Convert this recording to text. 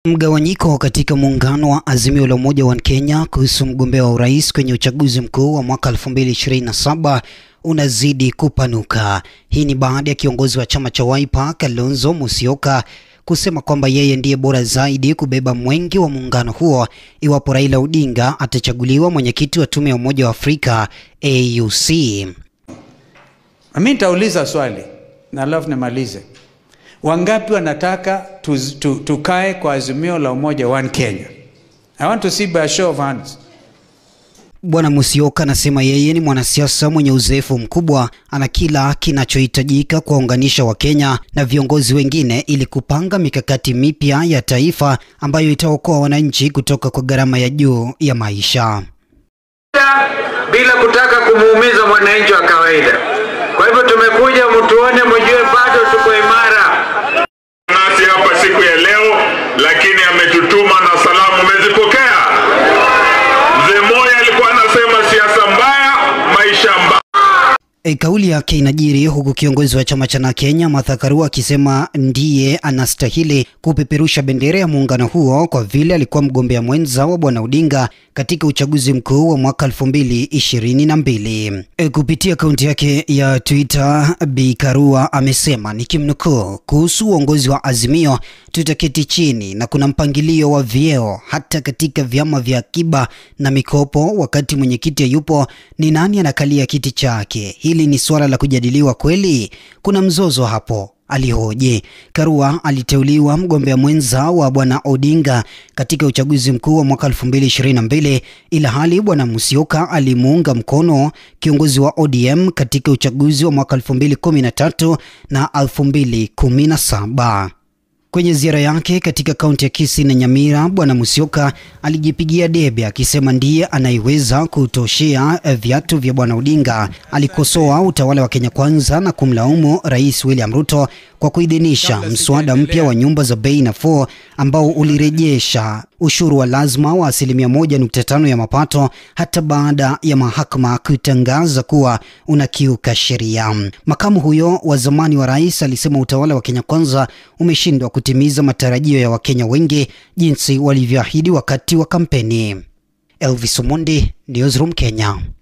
Mgawanyiko katika muungano wa Azimio la Umoja wa Kenya kuhusu mgombea wa urais kwenye uchaguzi mkuu wa mwaka 2027 unazidi kupanuka. Hii ni baada ya kiongozi wa chama cha Wiper Kalonzo Musyoka kusema kwamba yeye ndiye bora zaidi kubeba mwengi wa muungano huo iwapo Raila Odinga atachaguliwa mwenyekiti wa tume ya Umoja wa Afrika AUC. Mimi nitauliza swali na alafu nimalize. Wangapi wanataka tukae tu, tukae kwa azimio la umoja one Kenya? I want to see by a show of hands. Bwana Musyoka anasema yeye ni mwanasiasa mwenye uzoefu mkubwa, ana kila kinachohitajika kuwaunganisha Wakenya na viongozi wengine ili kupanga mikakati mipya ya taifa ambayo itaokoa wananchi kutoka kwa gharama ya juu ya maisha. bila kutaka kumuumiza mwananchi wa kawaida. Kwa hivyo tumekuja mtuone, mjue bado tuko imara. nasi hapa siku ya leo, lakini ametutuma na salamu. Umezipokea? Mzee Moi alikuwa anasema siasa mbaya, maisha mbaya. E, kauli yake inajiri huku kiongozi wa chama cha Kenya Martha Karua akisema ndiye anastahili kupeperusha bendera ya muungano huo kwa vile alikuwa mgombea mwenza wa bwana Odinga katika uchaguzi mkuu wa mwaka 2022. E, kupitia akaunti yake ya Twitter, Bi Karua amesema nikimnukuu, kuhusu uongozi wa Azimio tutaketi chini na kuna mpangilio wa vyeo hata katika vyama vya akiba na mikopo. Wakati mwenyekiti yupo, ni nani anakalia kiti chake? Hili ni suala la kujadiliwa kweli? Kuna mzozo hapo, alihoji. Karua aliteuliwa mgombea mwenza wa bwana Odinga katika uchaguzi mkuu wa mwaka 2022 ila hali bwana Musyoka alimuunga mkono kiongozi wa ODM katika uchaguzi wa mwaka 2013 na 2017. Kwenye ziara yake katika kaunti ya Kisii na Nyamira, bwana Musyoka alijipigia debe akisema ndiye anayeweza kutoshea viatu vya bwana Odinga. Alikosoa utawala wa Kenya Kwanza na kumlaumu Rais William Ruto kwa kuidhinisha mswada mpya wa nyumba za bei nafuu ambao ulirejesha ushuru wa lazima wa asilimia moja nukta tano ya mapato hata baada ya mahakama kutangaza kuwa unakiuka sheria. Makamu huyo wa zamani wa rais alisema utawala wa Kenya Kwanza umeshindwa kutimiza matarajio ya Wakenya wengi jinsi walivyoahidi wakati wa kampeni. Elvis Omondi, Newsroom Kenya.